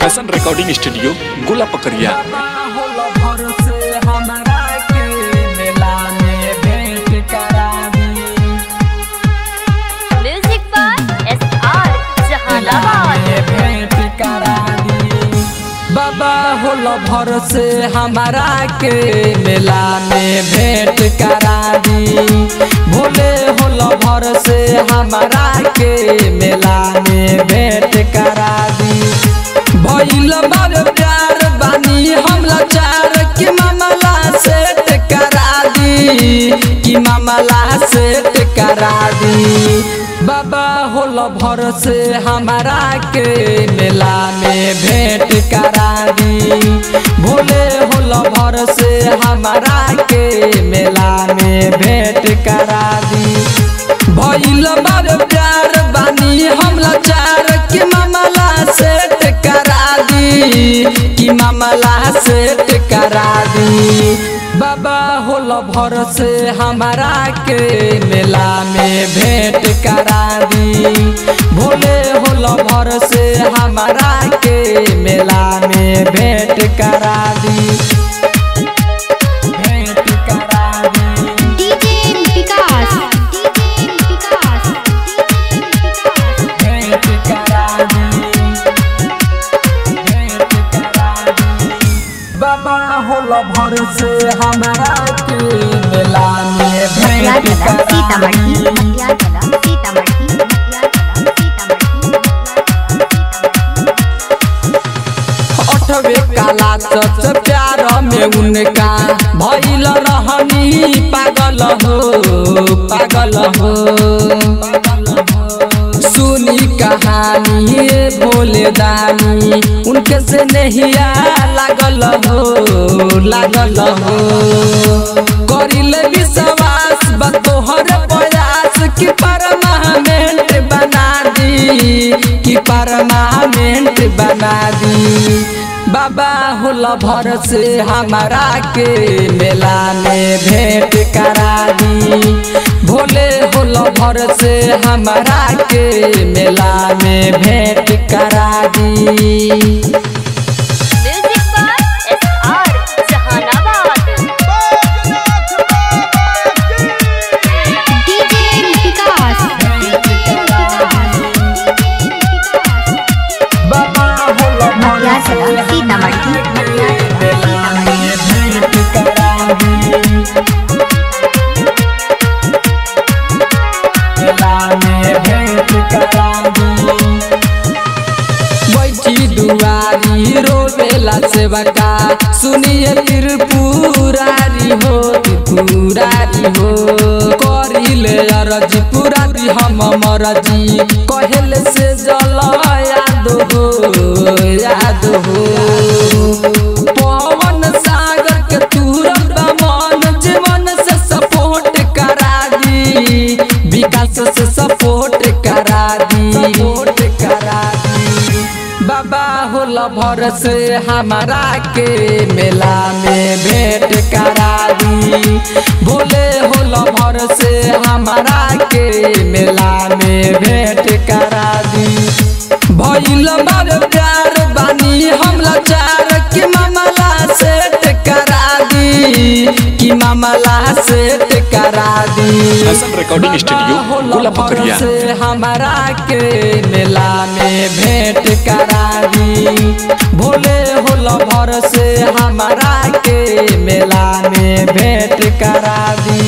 हसन recording studio गोला पकड़िया होला भर से हमरा के मेला में भेंट करा दी music by S R Jehanabad में भेंट करा दी बाबा होला भर से हमारा के मेला में भेंट करा दी भोले होला भर से हमारा के मेला में भेंट करा दी भइल बार प्यार बानी हम लाचार कि मामला सेट करा दी कि मामला सेट करा दी बाबा होला भर से हमारा के मेला में भेंट करा दी भोले होला भर से हमारा के मेला में भेंट करा दी भइल बार प्यार बानी हम लाचार कि मामला सेट करा दी कि मामला सेट करा दी बाबा होला भर से हमारा के मेला में भेंट करा दी भोले होला भर से हमारा के मेला में भेंट करा दी भेंट करा दी डीजे विकास डीजे विकास भेंट करा दी भेंट करा दी बाबा होला भर से हमारा के मेला में मटिया भेंट चला करा सीतामढ़ी दी मटिया चला सीतामढ़ी मटिया चला सीतामढ़ी अठवे काला सच प्यार में उनका भइल रहनी पागल हो पागल हो सुनी कहानी ये भोले दानी उनके से नहिया लागल हो लागल हो करिले विश्वास बतोहर प्रयास कि परमानेंट बना दी कि परमानेंट बना दी बाबा होला भर से हमारा के मेला में भेंट करा दी भोले होला भर से हमारा के मेला में भेंट करा दी music by S R Jehanabad DJ Vikas Baba होला भर मटिया से चला सीतामढ़ी मटिया चला सीतामढ़ी भेंट करा दी मेला में भेंट करा दी बैठी दुआरी रोवेला सेवका सुनिए त्रिपुरारी हो त्रिपुरारी हो करिले अरज पुरारी हम मरजी कहल से जल याद हो याद हो पवन सागर के तुरंत मन जीवन से सपोर्ट करा दी विकास से सपोर्ट करा दी सपोर्ट करा दी बाबा होला भर से हमारा के मेला में भेंट करा दी भोले होला भर से हमारा के मेला में भेंट करा दी भइल बार प्यार बानी हम लाचार कि मामला सेट करा दी कि मामला सेट करा दी हसन रिकॉर्डिंग स्टूडियो बाबा होला गोला भर पकड़िया से हमारा के मेला में भेंट करा दी भोले होला भर से हमारा के मेला में भेंट करा दी